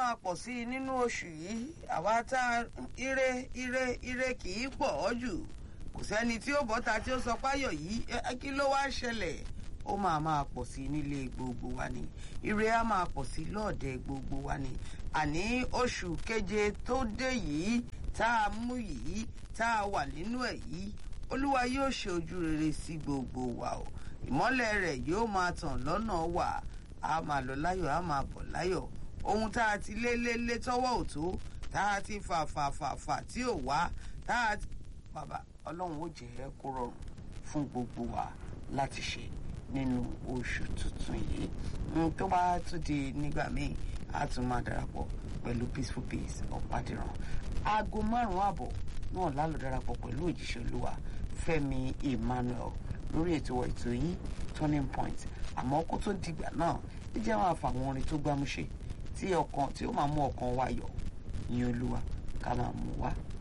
máa pọ̀ sí i nínú oṣù yìí àwa tá ire ire ire kì í pọ̀ ọ́ jù kò sẹ́ni tí ó bọ́ta tí ó sọ páyọ̀ yìí kí ló wá ṣẹlẹ̀ ó máa máa pọ̀ sí i nílé gbogbo wa ni ire á máa pọ̀ sí i lọ́ọ̀dẹ gbogbo wa ni àní oṣù keje tó dé yìí tá a mú yìí tá a wà nínú ẹ̀ yìí olúwa yóò ṣe ojú rere sí gbogbo wa o ìmọ́lẹ̀ rẹ̀ yóò máa tàn lọ́nà wà á máa lọ láyọ̀ á máa bọ̀ láyọ̀ ohun tá a ti lé lé lé tọ́wọ́ ò tó tá a ti fà fà fà fà tí ò wá tá a ti bàbá ọlọ́run ó jẹ́ kó rọrùn fún gbogbo wa láti ṣe nínú oṣù tuntun yìí tó bá tún di nígbà míì a tún máa darapọ̀ pẹ̀lú peaceful peace ọ̀pádìrán aago márùn-ún àbọ̀ náà lálọ́ darapọ̀ pẹ̀lú òjíṣẹ́ olúwa fẹ́mi emmanuel lórí ètò ètò yìí turning point àmọ́ kó tó dìgbà náà ẹ jẹ́ àwọn àfàwọn orin tó gbámúṣe tí ọkàn tí ó máa mú ọkàn wa yọ̀ ní olúwa ká máa mú wá